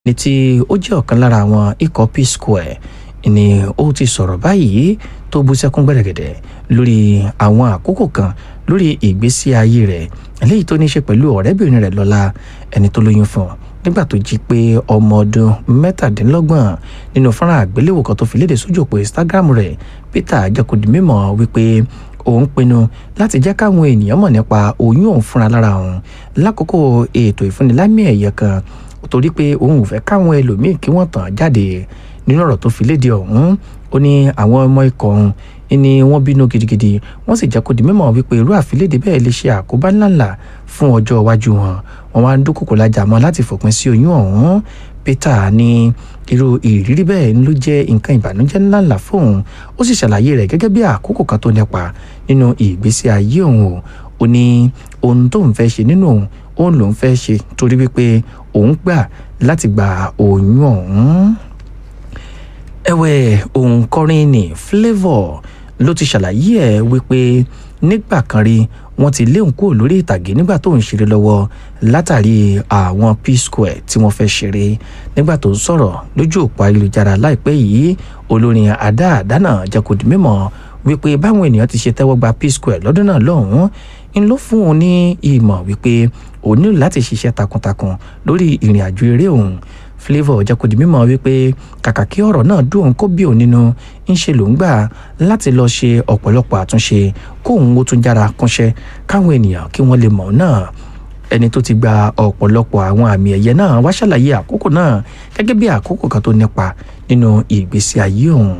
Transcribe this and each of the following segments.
ní tí ó jẹ́ ọ̀kan lára àwọn ikọ̀ peace square ni ó ti sọ̀rọ̀ báyìí tó bú sẹ́kún gbẹ̀rẹ̀gẹ̀dẹ̀ lórí àwọn àkókò kan lórí ìgbésí ayé rẹ̀ eléyìí tó ní í ṣe pẹ̀lú ọ̀rẹ́bìnrin rẹ̀ lọ́la ẹni tó lóyún fún un nígbà tó jí pé ọmọ ọdún mẹ́tàdínlọ́gbọ̀n nínú fọ́nrán àgbéléwò kan tó fi léde sójú òpó instagram rẹ̀ peter jẹ́kọ̀dì mímọ̀ wípé òun pinnu láti jẹ́ káwọn ènìyàn mọ̀ nípa oyún òun fúnra lára òun lákòókò ètò ìfúnnilámì ẹ̀yẹ kan torí pé òun ò fẹ́ káwọn ẹlòmíín kí wọ́n tàn jáde nínú ọ̀rọ̀ tó fi léde ọ̀hún ó ní àwọn ọmọ ikọ̀ ọ̀hún ni wọ́n bínú gidigidi wọ́n sì jẹ́ kó di mímọ̀ wípé irú àfilédè bẹ́ẹ̀ lè ṣe àkóbá ńláńlá fún ọjọ́ iwájú wọn wọ́n wá ń dúnkòkò lájà mọ́ láti fòpin sí oyún ọ̀hún peter ní irú ìrírí bẹ́ẹ̀ ló jẹ́ nǹkan ìbànújẹ́ ńláńlá fóun ó sì ṣàlàyé rẹ̀ gẹ́gẹ́ bí àkókò kan tó nípa nínú ìgbésí ayé òun o ó ní ohun tóun fẹ́ ṣe nínú òun òun lòun fẹ́ ṣe torí wípé òun gbà láti gba oyún ọ̀hún ẹ̀wẹ̀ òǹkọrin ní flavour ló ti ṣàlàyé ẹ̀ wípé nígbà kan rí wọ́n ti léun kúrò lórí ìtàgé nígbà tó ń ṣeré lọ́wọ́ látàrí àwọn p square tí wọ́n fẹ́ ṣeré nígbà tó ń sọ̀rọ̀ lójú òpó ayélujára láìpẹ́ yìí olórin àdá àdánà jẹ́ kó di mímọ̀ wípé báwọn ènìyàn ti ṣe tẹ́wọ́ gba p square lọ́dún náà lọ́hùn-ún ń ló fún òun ní ìmọ̀ wípé òun nílò láti ṣiṣẹ́ takuntakun lórí ìrìn àjò eré òun flavour jẹ́ kó di mímọ̀ wípé kàkà kí ọ̀rọ̀ náà dùn òun kó bí òun nínú ń ṣe ló ń gbà láti lọ ṣe ọ̀pọ̀lọpọ̀ àtúnṣe kóun ó tún jára kúnṣẹ́ káwọn ènìyàn kí wọ́n lè mọ̀ ọ́ náà ẹni tó ti gba ọ̀pọ̀lọpọ̀ àwọn àmì ẹ̀yẹ náà wá ṣàlàyé àkókò náà gẹ́gẹ́ bí àkókò kan tó nípa nínú ìgbésí ayé òun.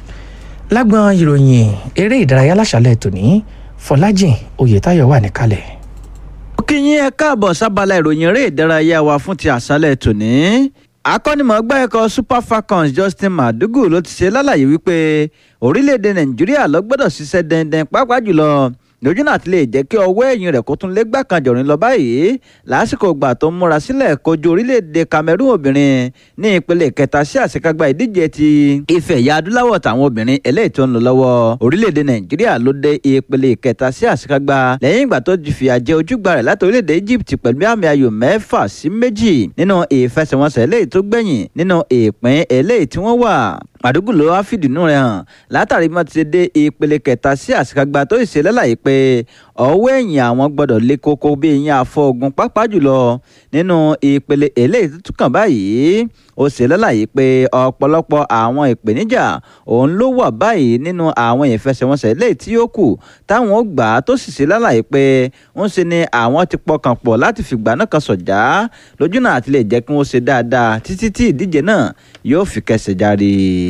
lágbọn ìròyìn eré ìdárayá láṣálẹ̀ tòní fọlájìn oyètáyọ̀ wà níkàlẹ̀. ó kí yín ẹ káàbọ̀ sábàlá ìròyìn eré ìdárayá wa fún ti àṣálẹ̀ tòní akọ́nimọ̀ọ́gbá ẹ̀kọ́ super falcons justin madugu ló ti ṣe lálàyé wípé orílẹ̀-èdè nàìjíríà ló gbọ́dọ̀ ṣiṣẹ́ dandan pàápàá jùlọ lójú náà ti lè jẹ́ kí ọwọ́ ẹ̀yìn rẹ̀ kó tún lé gbà kan jọ̀rin lọ báyìí lásìkò ìgbà tó ń múra sílẹ̀ kojú orílẹ̀-èdè cameroon obìnrin ní ìpele kẹta sí àṣekágbá ìdíje ti ife ẹ̀yà adúláwọ̀ táwọn obìnrin eléyìí tó ń lọ lọ́wọ́ orílẹ̀-èdè nàìjíríà ló dé ìpele kẹta sí àṣekágbá lẹ́yìn ìgbà tó ti fìyà jẹ ojúgbà rẹ̀ láti orílẹ̀-èdè egypt pẹ̀lú àmì ayò mẹ́fà sí méjì nínú ìfẹsẹ̀wọnsẹ̀ eléyìí tó gbẹ̀yìn nínú ìpín eléyìí tí wọ́n wà àdúgbò ló wá fìdínú rẹ̀ hàn látàrí bí wọ́n ti dé ìpele kẹta sí àṣekágbá tó ṣe lálàyé pé ọwọ́ ẹ̀yìn àwọn gbọ́dọ̀ lé koko bí ìyẹn àfọ̀gùn pápá jùlọ nínú ìpele eléyìí tó tún kàn báyìí ó ṣe lálàyé pé ọ̀pọ̀lọpọ̀ àwọn ìpèníjà òun ló wà báyìí nínú àwọn ìfẹsẹ̀wọnsẹ̀ eléyìí tí ó kù táwọn ó gbà á tó sì ṣe lálàyé pé ń ṣe ni àwọn ti pọkàn pọ̀ láti fìgbà náà kan sọ̀já lójú náà àti lè jẹ́ kí wọ́n ṣe dáadáa títí tí ìdíje náà yóò fi kẹsẹ̀ járe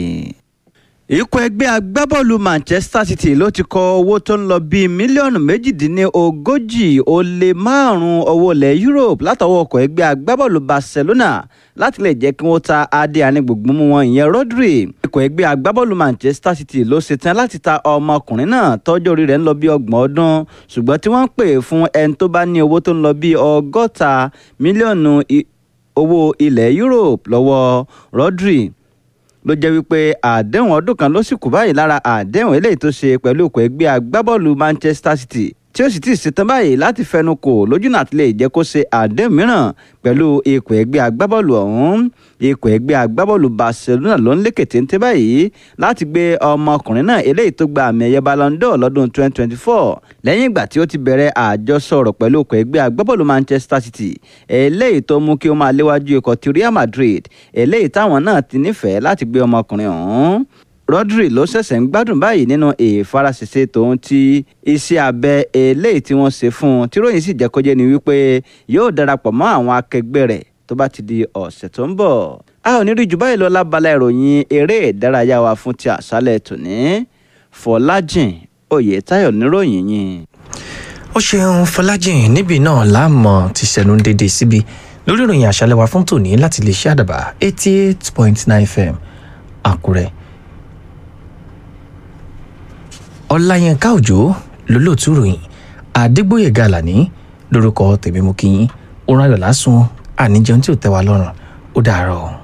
ikọ̀ ẹgbẹ́ agbábọ́ọ̀lù manchester city ló ti kọ owó tó ń lọ bíi mílíọ̀nù méjìdínlógójì ó lé márùn-ún owó ilẹ̀ europe látọwọ́ ọkọ̀ ẹgbẹ́ agbábọ́ọ̀lù barcelona láti lè jẹ́ kí wọ́n ta adé ànígbògbó mú wọn ìyẹn rodri ikọ̀ ẹgbẹ́ agbábọ́ọ̀lù manchester city ló ṣetán láti ta ọmọkùnrin náà tọ́jọ́ orí rẹ̀ ń lọ bí ọgbọ̀n ọdún ṣùgbọ́n tí wọ́n ń pè fún ẹni tó bá ní owó tó ń lọ bí ọgọ́ta mílíọ̀nù owó ilẹ̀ europe lọ́wọ́ rodri ló jẹ́ wípé àdéhùn ọdún kan ló sì kù báyìí lára àdéhùn eléyìí tó ṣe pẹ̀lú ikọ̀ ẹgbẹ́ agbábọ́ọ̀lù manchester city tí ó sì ti ṣetán báyìí láti fẹnu kò lójú náà ti lè jẹ́ kó ṣe àdéhùn mìíràn pẹ̀lú ikọ̀ ẹgbẹ́ agbábọ́ọ̀lù ọ̀hún ikọ̀ ẹgbẹ́ agbábọ́ọ̀lù barcelona ló ń lékè téńté báyìí láti gbé ọmọkùnrin náà eléyìí tó gba àmì ẹ̀yẹ ballon d'or lọ́dún 2024 lẹ́yìn ìgbà tí ó ti bẹ̀rẹ̀ àjọsọ̀rọ̀ pẹ̀lú ikọ̀ ẹgbẹ́ agbábọ́ọ̀lù manchester city eléyìí tó mú kí ó máa léwájú ikọ̀ ti real madrid eléyìí táwọn náà ti nífẹ̀ẹ́ láti gbé ọmọkùnrin ọ̀hún rodri ló ṣẹ̀ṣẹ̀ ń gbádùn báyìí nínú ìfarasẹ̀sẹ̀ tòun ti iṣẹ́ abẹ eléyìí tí wọ́n ṣe fún un tí ròyìn sì jẹ́ kó jẹ́ ni wípé yóò darapọ̀ mọ́ àwọn akẹgbẹ́ rẹ̀ tó bá ti di ọ̀sẹ̀ tó ń bọ̀. a ò ní rí jù báyìí lọ lábala ìròyìn eré ìdárayá wa fún ti àṣálẹ̀ tòní fọlájìn oyètáyọ̀ níròyìn yìí. ó ṣeun fọlájìn níbi náà láàmú ti ṣẹnu dédé síbi lórí ìròyìn àṣálẹ̀ wa fún tòní láti lè ṣe àdàbà eighty eight point nine fm àkúrẹ́ ọláyínká òjò lólóòtú ròyìn àdégbòye gàlàní lórúkọ tèmi mú kí yín ó ráyọ̀ lásùn àníjẹun tí ò tẹ́ wa lọ́rùn ó dàárọ̀.